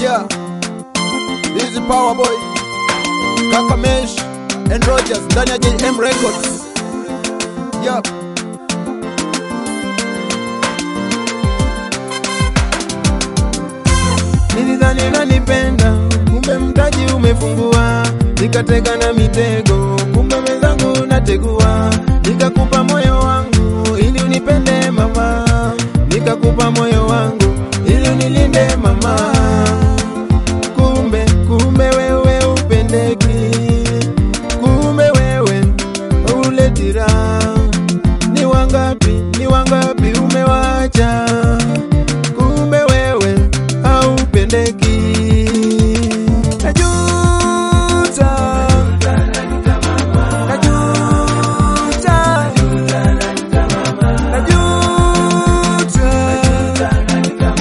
Yeah, this is Power Boy, Kaka Mesh and Rogers ndani ya JM Records. Yeah. Nilidhani unanipenda, kumbe mtaji umefungua, nikateka na mitego, kumbe mwenzangu nategua, nikakupa moyo wangu ili unipende mama, nikakupa moyo wangu ili unilinde mama, kumbe kumbe wewe upendeki, kumbe wewe uleti raha. Ni wangapi, ni wangapi umewacha, kumbe wewe haupendeki. Najuta, najuta, najuta,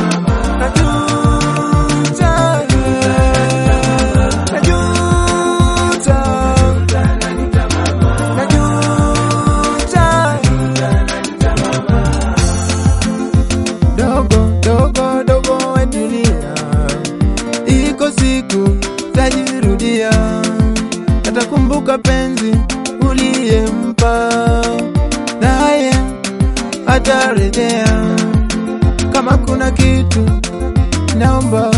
dogo dogo dogo wetulia, iko siku tajirudia, atakumbuka penzi uliyempa, naye atarejea. Kama kuna kitu naomba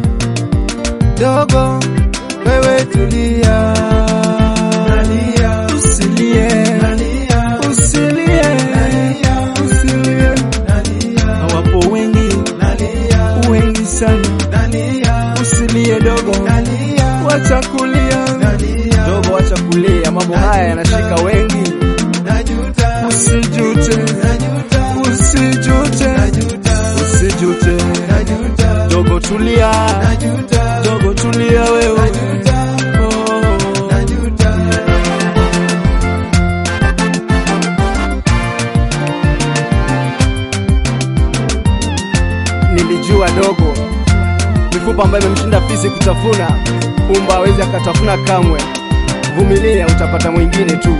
dogo, wewe tulia, usilie, usilie, usilie. Hawapo wengi, wengi sana, usilie dogo, wacha kulia, dogo, acha kulia, mambo haya yanashika wengi. usijute, usijute, usijute, Dogo tulia, dogo tulia wewe. Oh. nilijua dogo, mifupa ambayo imemshinda fisi kutafuna, pumba hawezi akatafuna kamwe. Vumilia, utapata mwingine tu,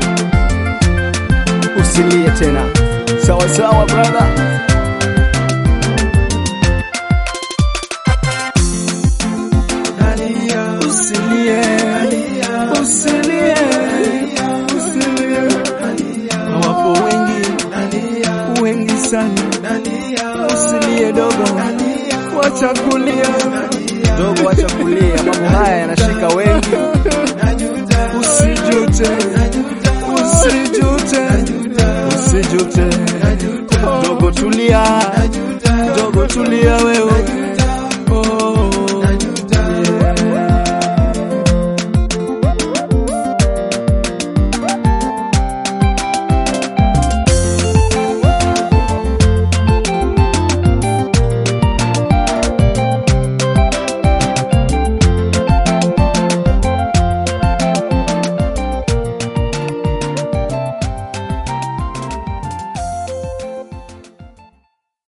usilie tena. Sawa sawa brother. Usilie, usilie, usilie. Hawapo wengi, wengi sana. Usilie dogo, wacha kulia. Dogo, acha kulia, mambo haya yanashika wengi. Usijute, usijute, usijute. Dogo tulia, Dogo tulia wewe.